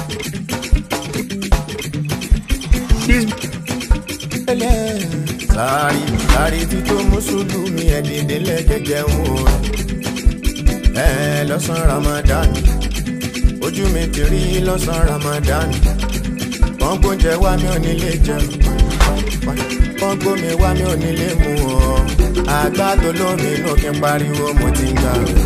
sáré sáré tí tó mùsùlùmí ẹ̀díndínlẹ̀ jẹjẹ ń wò ẹ lọ́sàn ramadan ojú mi ti rí lọ́sàn ramadan wọ́n gbóúnjẹ wá mi ò nílé jẹun wọ́n gbómi wá mi ò nílé mu ọ́ àgbà tó lómi inú kí n pariwo mo ti ń gbà rẹ̀.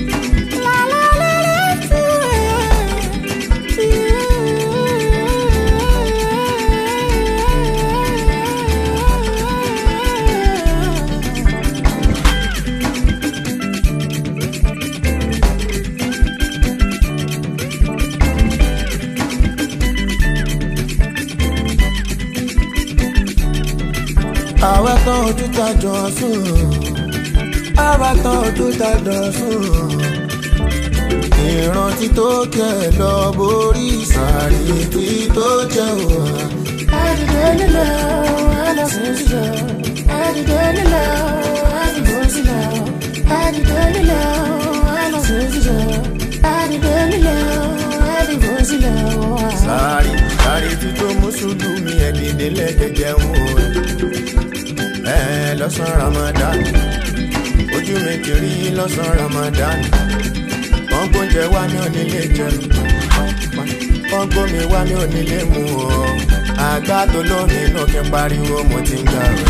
àwa tán ojú ta jọ sùn àwa tán ojú ta jọ sùn ìrántí tó kẹ lọ borí sàárì tí tó jẹ wà. àdìgbò nílò àlọ́sùn sílò àdìgbò nílò àdìgbò sílò àdìgbò nílò àlọ́sùn sílò àdìgbò nílò àdìgbò sílò. sàárì sàárì tí tó mùsùlùmí ẹ̀díndínlẹ̀ jẹjẹ ń wò ẹ lọ́sàn ramadan ojú mi ti rí lọ́sàn ramadan wọ́n gbóúnjẹ wá mi ò nílé jẹun wọ́n gbómi wá mi ò nílé mu ọ́ àgbà tó lómi inú kí n pariwo mo ti ń gbà rẹ̀.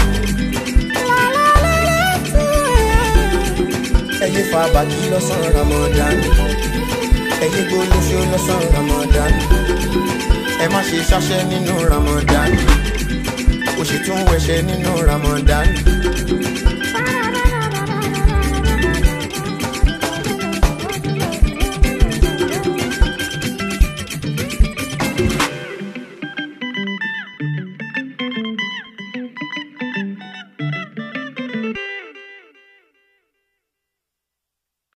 ẹyẹ fa bàtí lọ́sàn ramadan ẹyẹ gbólóṣó lọ́sàn ramadan ẹ má ṣe ṣáṣẹ́ nínú ramadan ó sì tún wẹ̀ṣẹ̀ nínú ramadan